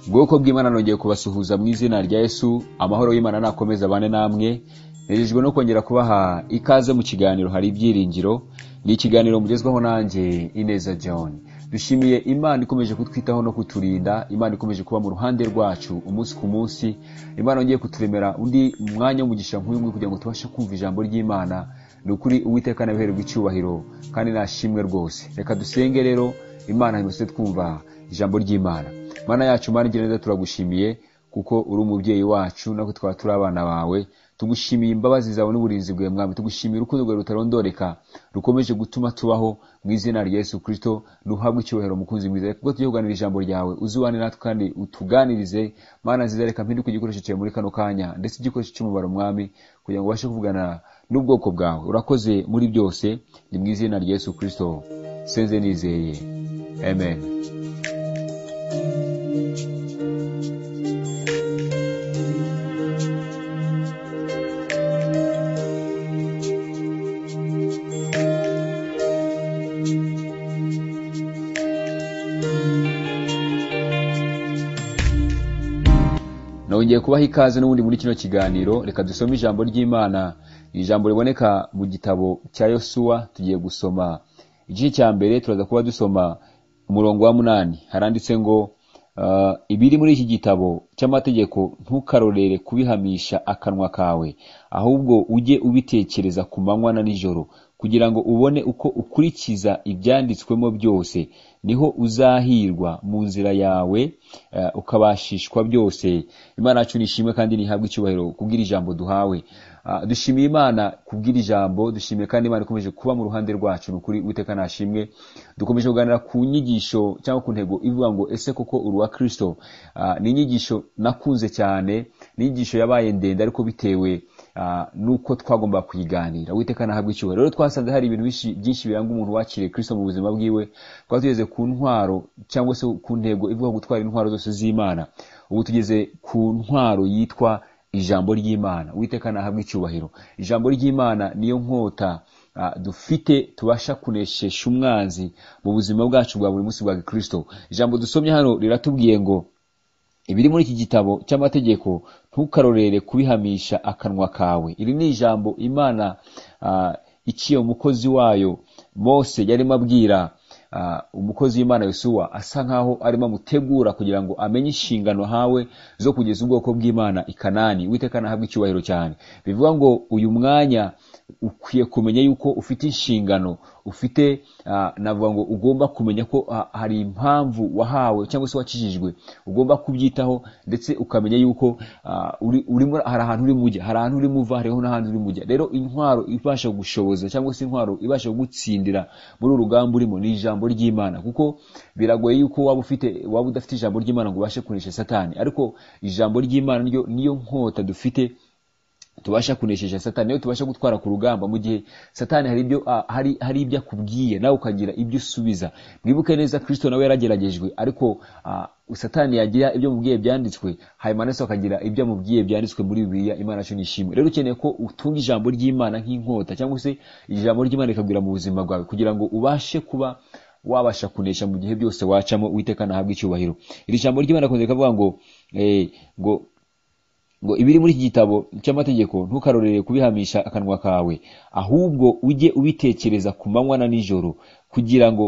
ubwoko bw'imana nongeye kubasuhuza mu izina rya yesu amahoro y'imana nakomeze abane namwe nejejwe no kongera kubaha ikaze mu kiganiro hari ibyiringiro ni ikiganiro mugezwaho nanjye ineza john dushimiye imana ikomeje kutwitaho no kuturinda imana ikomeje kuba mu ruhande rwacu umunsi ku munsi imana yongeye kuturemera undi mwanya w'umugisha nk'uyu nguyu kugira ngo tubashe kumva ijambo ry'imana ni ukuri uwiteka nabihererwa icyubahiro kandi nashimwe rwose reka dusenge rero imana hanyuma twumva ijambo ry'imana mana yacu mana igira neza turagushimiye kuko uri umubyeyi wacu natwe twaba turi abana bawe tugushimiye imbabazi zawe n'uburinzi bwawe mwami tugushimiye urukundo rwawe rutarondoreka rukomeje gutuma tubaho mu izina rya yesu kirisito duhabwe icyubahiro mukunzi mwiza reka tujye kuganira ijambo ryawe uzubane natwe kandi utuganirize mana nziza reka mpinduke igikoresho cyawe muri kano kanya ndetse igikoresho cy'umubare umwami kugira ngo ubashe kuvugana n'ubwoko bwawe urakoze muri byose ni mu izina rya yesu kirisito senze nizeye amen nongeye kubaha ikaze n'ubundi muri kino kiganiro reka dusome ijambo ry'imana ijambo riboneka mu gitabo cya yosuwa tugiye gusoma igice cya mbere turaza kuba dusoma umurongo wa munani haranditse ngo "Ah, ibiri muri iki gitabo cy'amategeko ntukarorere kubihamisha akanwa kawe ahubwo ujye ubitekereza ku manywa na nijoro kugira ngo ubone uko ukurikiza ibyanditswemo byose niho uzahirwa mu nzira yawe eh, ukabashishwa byose imana yacu nishimwe kandi ntihabwe icyubahiro kubwira ijambo duhawe Ah, dushimiye imana kubwira ijambo dushimiye kandi imana ikomeje kuba mu ruhande rwacu ni ukuri witeka nashimwe dukomeje kuganira ku nyigisho cyangwa ku ntego ivuga ngo ese koko uruwa kristo Ah, ni inyigisho nakunze cyane ni inyigisho yabaye ndende ariko bitewe ah, n'uko twagomba kuyiganira witeka nahabwa icyubahiro rero twasanze hari ibintu byinshi- byinshi biranga umuntu wakiriye kristo mu buzima bwiwe twaba tugeze ku ntwaro cyangwa se ku ntego ivuga gutwara intwaro zose z'imana ubu tugeze ku ntwaro yitwa ijambo ry'imana witeka nahabwa icyubahiro ijambo ry'imana niyo nkota ah, dufite tubasha kuneshesha umwanzi mu buzima bwacu bwa buri munsi bwa gikristo ijambo dusomye hano riratubwiye ngo ibiri muri iki gitabo cy'amategeko ntukarorere kubihamisha akanwa kawe iri ni ijambo imana ah, iciye umukozi wayo mose yarimo abwira ah, umukozi w'imana yosuwa asa nkaho arimo amutegura kugira ngo amenye inshingano hawe zo kugeza ubwoko bw'imana i kanani witeka nahabwa icyubahiro cyane bivuga ngo uyu mwanya ukwiye kumenya yuko ufite inshingano ufite ah, navuga ngo ugomba kumenya ko ah, hari impamvu wahawe cyangwa se wakijijwe ugomba kubyitaho ndetse ukamenya yuko ah, uri- urimo hari ahantu urimo ujya hari ahantu urimo uva hariho n'ahandi urimo ujya rero intwaro ibasha gushoboza cyangwa se intwaro ibasha gutsindira muri uru rugamba urimo ni ijambo ry'imana kuko biragoye yuko waba ufite waba udafite ijambo ry'imana ngo ubashe kunesha satani ariko ijambo ry'imana niryo niyo nkota dufite tubasha kunesheje satani niyo tubasha gutwara ku rugamba mu gihe satani hari ibyo ah, hari hari ibyo akubwiye nawe ukagira ibyo usubiza mwibuke neza kristo nawe yarageragejwe ariko ah, satani yagira ibyo amubwiye byanditswe hanyuma nase akagira ibyo amubwiye byanditswe muri bibiliya imana yacu nishimwe rero ukeneye ko utunga ijambo ry'imana nk'inkota cyangwa se ijambo ry'imana rikagwira mu buzima bwawe kugira ngo ubashe kuba wabasha kunesha mu gihe byose wacamo witeka nahabwe icyubahiro iri jambo ry'imana rikunze kuvuga ngo eh, ngo ngo ibiri muri iki gitabo cy'amategeko ntukarorere kubihamisha akanwa kawe ahubwo ujye ubitekereza ku manywa na nijoro kugira ngo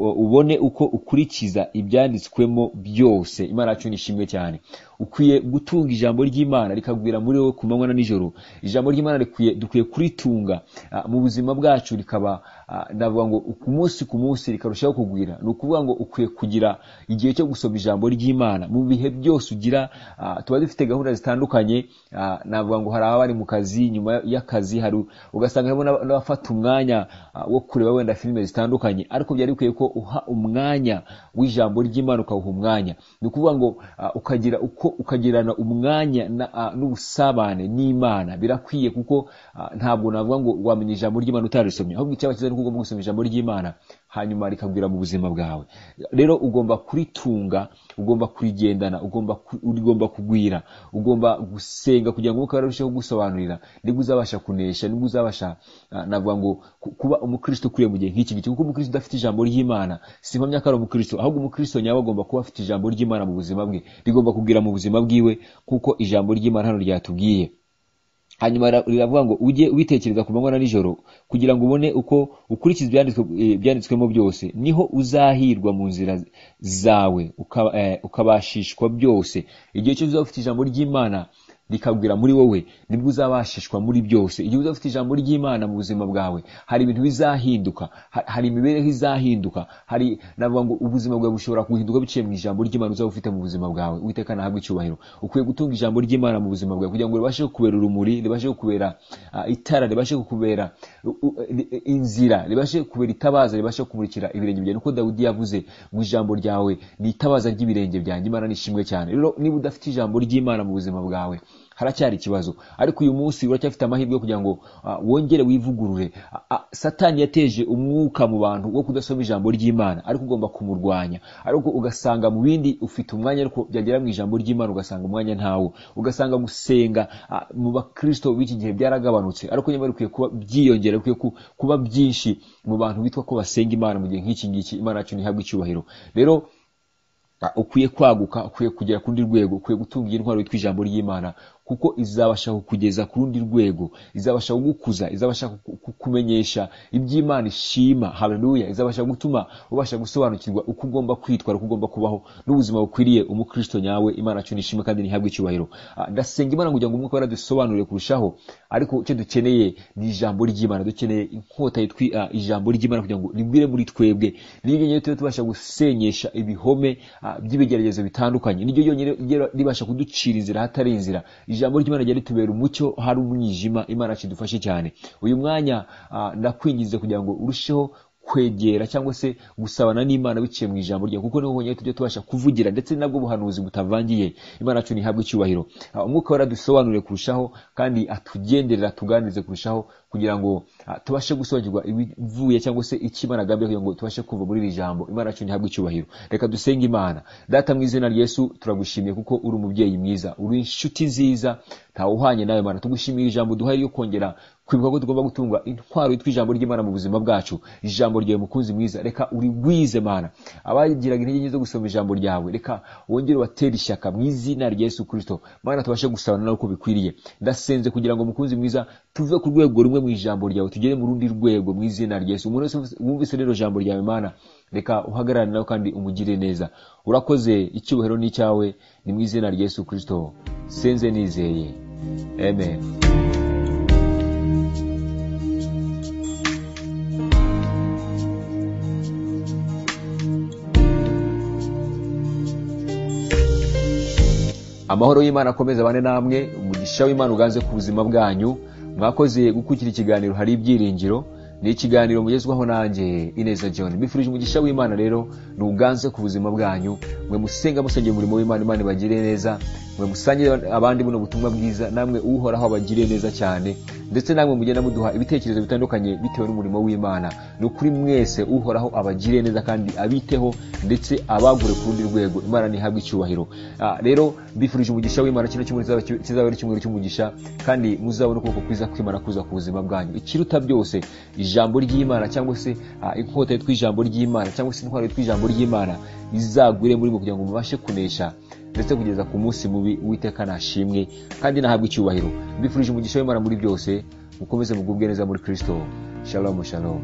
u- ubone uko ukurikiza ibyanditswemo byose imana yacu nishimwe cyane ukwiye gutunga ijambo ry'imana rikagwira muri wowe ku manywa na nijoro ijambo ry'imana rikwiye dukwiye kuritunga ah, mu buzima bwacu rikaba ah, ndavuga ngo ku munsi ku munsi rikarushaho kugwira ni ukuvuga ngo ukwiye kugira igihe cyo gusoma ijambo ry'imana mu bihe byose ugira ah, tuba dufite gahunda zitandukanye ah, navuga ngo hari abari mu kazi nyuma y'akazi hari ugasanga harimo n'aba- n'abafata umwanya ah, wo kureba wenda filime zitandukanye ariko byari bikwiye ko uha umwanya w'ijambo ry'imana ukawuha umwanya ni ukuvuga ngo ah, ukagira uko ukagirana umwanya na- ah, n'ubusabane n'imana birakwiye kuko ah, ntabwo navuga ngo wamenya ijambo ry'imana utarisomye ahubwo icyaba cyiza ni uko ugomba gusoma ijambo ry'imana hanyuma rikagwira mu buzima bwawe rero ugomba kuritunga ugomba kurigendana ugomba ku- rigomba kugwira ugomba gusenga kugira ngo umwuka wera urusheho kugusobanurira nibwo uzabasha kunesha nibwo uzabasha ah, navuga ngo ku- kuba umukristo ukuriye mu gihe nk'iki ngiki kuko umukristo udafite ijambo ry'imana si mpamya ko ari umukristo ahubwo umukristo nyawe agomba kuba afite ijambo ry'imana mu buzima bwe rigomba kugwira mu buzima bwiwe kuko ijambo ry'imana hano ryatubwiye hanyuma rira- riravuga ngo ujye ubitekereza ku manywa na nijoro kugira ngo ubone uko ukurikiza ibyanditswe- eh, ibyanditswemo byose niho uzahirwa mu nzira zawe uka- eh, ukabashishwa byose igihe cyose uzaba ufite ijambo ry'imana rikabwira muri wowe nibwo uzabashishwa muri byose igihe uzaba ufite ijambo ry'imana mu buzima bwawe hari ibintu bizahinduka ha- hari imibereho izahinduka hari navuga ngo ubuzima bwawe bushobora guhinduka biciye mu ijambo ry'imana uzaba ufite mu buzima bwawe uwiteka nahabwe icyubahiro ukwiye gutunga ijambo ry'imana mu buzima bwawe kugira ngo ribashe kukubera urumuri ribashe kukubera ah, itara ribashe kukubera u- u- eh, inzira ribashe kukubera itabaza ribashe kumurikira ibirenge byawe niko dawudi yavuze ngo ijambo ryawe ni itabaza ry'ibirenge byanjye imana nishimwe cyane rero niba udafite ijambo ry'imana mu buzima bwawe haracyari ikibazo ariko uyu munsi uracyafite amahirwe yo kugira ngo ah, wongere wivugurure A- a- satani yateje umwuka mu bantu wo kudasoma ijambo ry'imana ariko ugomba kumurwanya ariko ugasanga mu bindi ufite umwanya ariko byagera mu ijambo ry'imana ugasanga umwanya ntawo ugasanga gusenga ah, mu bakristo b'iki gihe byaragabanutse ariko nyamara bikwiye kuba byiyongera bikwiye ku- kuba byinshi mu bantu bitwa ko basenga imana mu gihe nk'iki ngiki imana yacu ntihabwe icyubahiro rero Ah, ukwiye kwaguka ukwiye kugera ku rundi rwego ukwiye gutunga iyi ntwaro yitwa ijambo ry'imana kuko izabasha kukugeza ku rundi rwego izabasha kugukuza izabasha kuku- kukumenyesha iby'imana ishima haleluya izabasha gutuma ubasha gusobanukirwa uko ugomba kwitwara uko ugomba kubaho n'ubuzima bukwiriye umukristo nyawe imana yacu nishime kandi ntihabwe icyubahiro Ah, ndasenga imana kugira ngo umwuka wera dusobanurire kurushaho ariko icyo dukeneye ni ijambo ry'imana dukeneye inkota yitwa ah, ijambo ry'imana kugira ngo rigwire muri twebwe niryo ryonyine tuba tubasha gusenyesha ibihome ah, by'ibigeragezo bitandukanye niryo ryonyine rigera- ribasha kuducira inzira hatari inzira ijambo ry'imana ryari ritubera umucyo hari umwijima imana yacu idufashe cyane uyu mwanya ah, ndakwinginze kugira ngo urusheho kwegera cyangwa se gusabana n'imana biciye mu ijambo ryawe kuko niho honyine tujya tubasha kuvugira ndetse nabwo buhanuzi butavangiye imana yacu ntihabwe icyubahiro Ah, umwuka wera dusobanurire kurushaho kandi atugenderera tuganirize kurushaho kugira ngo ah, tubashe gusobanukirwa ibivuye cyangwa se icyo Imana agambiriye kugira ngo tubashe kumva muri iri jambo imana yacu ntihabwe icyubahiro reka dusenge imana data mu izina rya yesu turagushimiye kuko uri umubyeyi mwiza uri inshuti nziza ntawe uhanye nawe mana tugushimira ijambo duhaye ryo kongera kwibuka ko tugomba gutungwa intwaro yitwa ijambo ry'imana mu buzima bwacu ijambo ryawe mukunzi mwiza reka urigwize mana abagiraga intege nke zo gusoma ijambo ryawe reka wongere ubatere ishyaka mu izina rya yesu kirisito mana tubashe gusabana nawe uko bikwiriye ndasenze kugira ngo mukunzi mwiza tuve ku rwego rumwe mu ijambo ryawe tugere mu rundi rwego mu izina rya yesu umuntu wese wumvise rero ijambo ryawe mana reka uhagarare nawe kandi umugire neza urakoze icyubahiro n'icyawe ni mu izina rya yesu kirisito senze nizeye amen amahoro y'imana akomeze abane namwe umugisha w'imana uganze ku buzima bwanyu mwakoze gukurikira ikiganiro hari ibyiringiro ni ikiganiro mugezwaho nanjye ineza john mbifurije umugisha w'imana rero ntuganze ku buzima bwanyu mwe musenga musengera umurimo w'imana imana ibagire neza mwe musangire abandi buno butumwa bwiza namwe uhoraho abagire neza cyane ndetse namwe mugenda muduha ibitekerezo bitandukanye bitewe n'umurimo w'imana ni ukuri mwese uhoraho abagire neza kandi abiteho ndetse abagure ku rundi rwego imana ntihabwe icyubahiro Ah, rero mbifurije umugisha w'imana kino cyumweru kizaba- kizaba ari icyumweru cy'umugisha kandi muzabona ukuboko kwiza kw'imana kuza ku buzima bwanyu ikiruta byose ijambo ry'imana cyangwa se ah, inkota yitwa ijambo ry'imana cyangwa se intwaro yitwa ijambo ry'imana izagwire muri mwe kugira ngo mubashe kunesha ndetse kugeza ku munsi mubi uwiteka nashimwe kandi nahabwe icyubahiro mbifurije umugisha w'imana muri byose mukomeze mugubwe neza muri kristo shalom shalom